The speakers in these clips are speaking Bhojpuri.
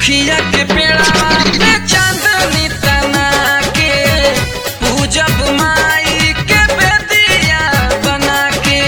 मुखिया के पेड़वा पे चांदनी तना के पूजब माई के बेदिया बना के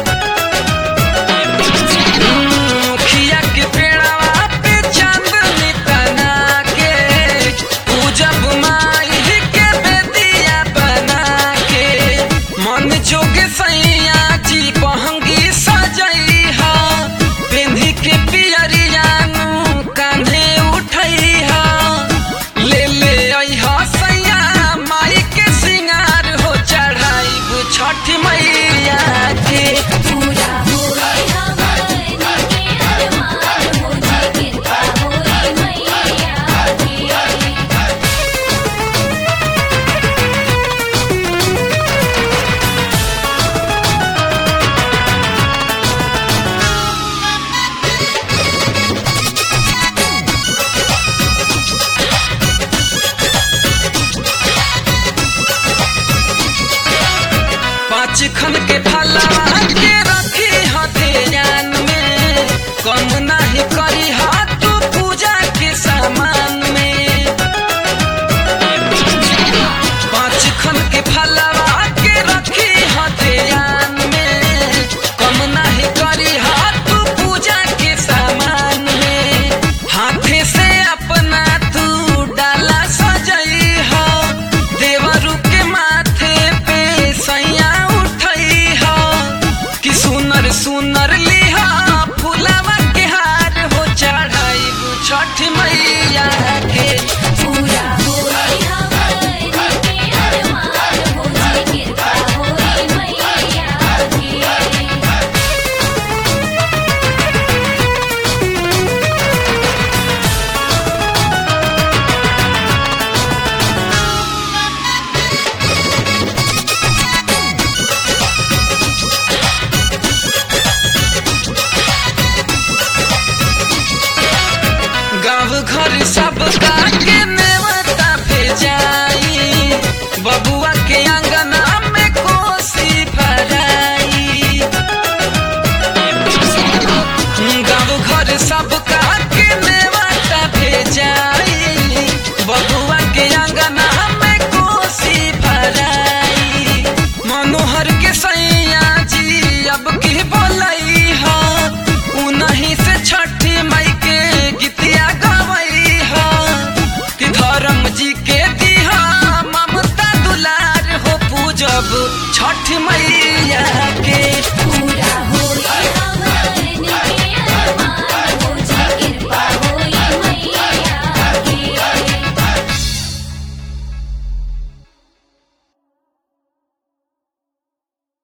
मुखिया के पेड़वा पे चांदनी तना के पूजब माई के बेदिया बना के मन जोगे सैया जी पहंगी सजई हा पेंधी के पियरियानु कांधे उठई हा ले ले आई हा सैया माई के सिंगार हो चढ़ाई छठ मैया के पूरा होई हमारे के अरमान मुझे कृपा होई मैया की पाँच खन के फलवा के रखी हथे जान में कम नहीं करी हाथ तू पूजा के सामान में पाँच खन के फलवा के रखी हथे जान में कम नहीं करी हाथ तू पूजा के सामान में हाथे से अपना तू डाला सजई हो देवरू के माथे पे सैया उठई हो कि सुनर सुनर लिहा फुलावा के हार हो चढ़ाई छठ मैया के पूरा होई हमारे के अरमान मुझे कृपा होई मैया की गाँव घर सब के नेवता भेजाई बबुआ के अंगना में कोसी भराई गाँव घर सब के नेवता भेजाई बबुआ के अंगना में कोसी भराई मनोहर के सैया जी अब की बोलई हा उन्हीं से छठ